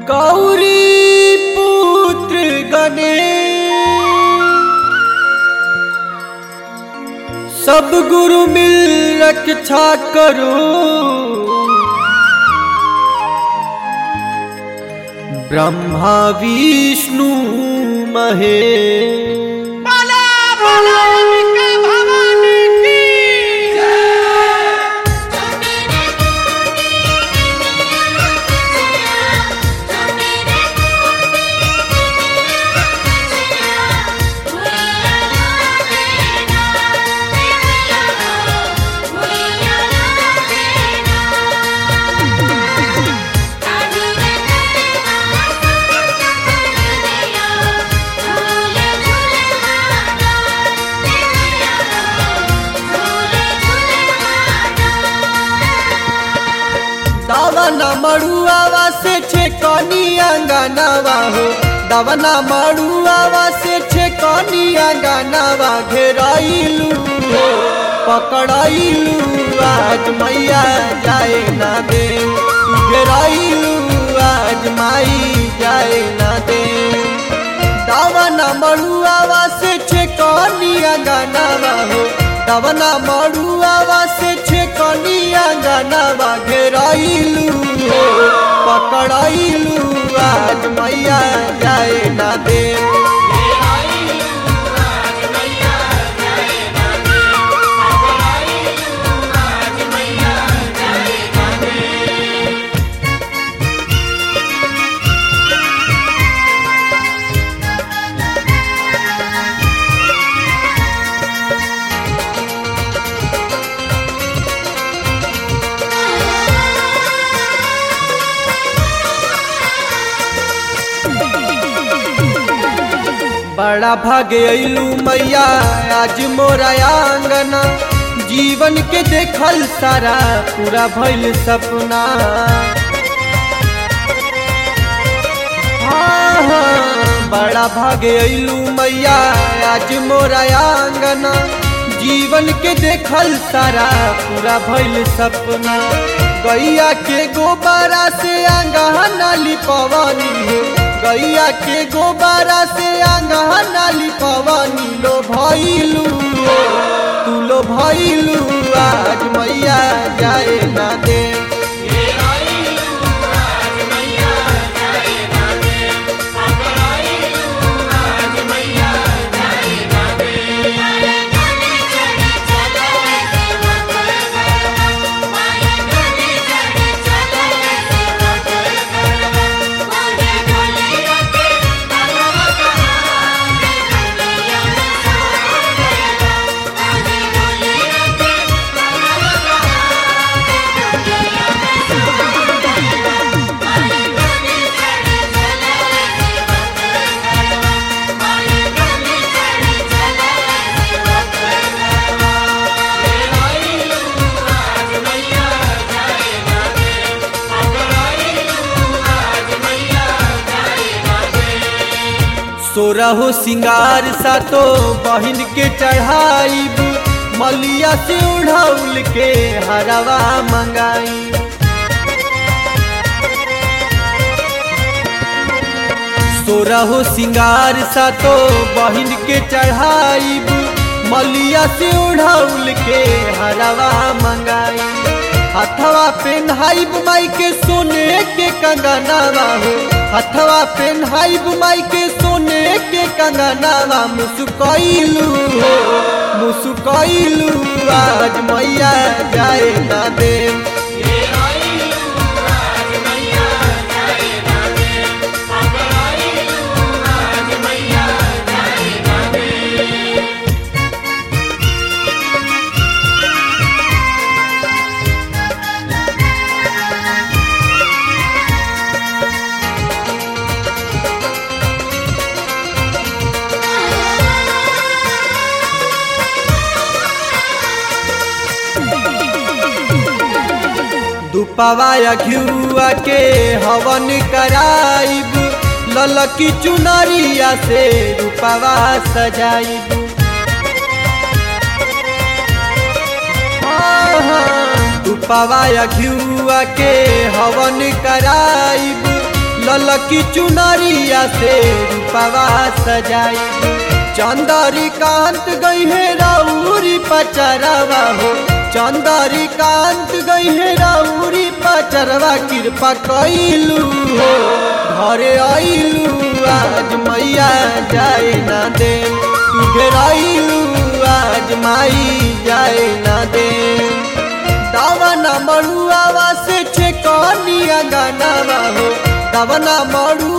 गौरी पुत्र गणेश सब गुरु मिल रक्षा करो ब्रह्मा विष्णु महेश बोला बोला अंबिका भवानी की दावना मड़ुआवा से छे कनी अंगनावा हो दावना मड़ुआवा से छे कनी अंगनावा घेराइलू हो पकड़ाइलू आज मैया जाए ना दे घेराइलू आज माई जाए ना दे दावना मड़ुआवा से छे कनी अंगनावा हो दावना मड़ुआवा से छे कनी अंगनावा घेराइलू हो पकड़ाइलू आज मैया जाए ना दे बड़ा भागे अइलू मैया आज मोरा आंगना जीवन के देखल सारा पूरा भइल सपना हाँ, हाँ, बड़ा भागे अइलू मैया आज मोरा आंगना जीवन के देखल सारा पूरा भइल सपना गैया के गोबारा से आंगना लिपवनी हो गैया के गोबारा से आंगना लिपवनी लो भइलू हो, तू लो भइलू आज मैया जाए ना दे सोरहो सिंगार सा तो बहिन के चढ़ाइब मलिया से उड़ौल के हरवा मंगाई सोरहो सिंगार सा तो बहिन के चढ़ाइब मलिया से उड़ौल के हरवा मंगाई हथवा पेन्हाइब माई के सोने के कंगनावा हो हथवा पेन्हाइब माई के सोने के कंगनावा मुसुकैलू हो मुसुकैलू आज मैया जाए ना दे दुपवाया घिउआ के हवन कराइब ललकी चुनरिया से रूपवा सजाइब हाँ, हाँ, दुपवाया घिउआ के हवन कराइब ललकी चुनरिया से रूपवा सजाई चंदरी कांत गई है राउरी पचरवा हो चंदरी कांत गई है राउरी पचरवा कृपा कैलू हो घरे आइलू आज मैया जाए ना दे तू घेराइलू आज माई जाए ना दे दावना मड़ुआवा से छे कनिया गानावा हो दावना मड़ुआ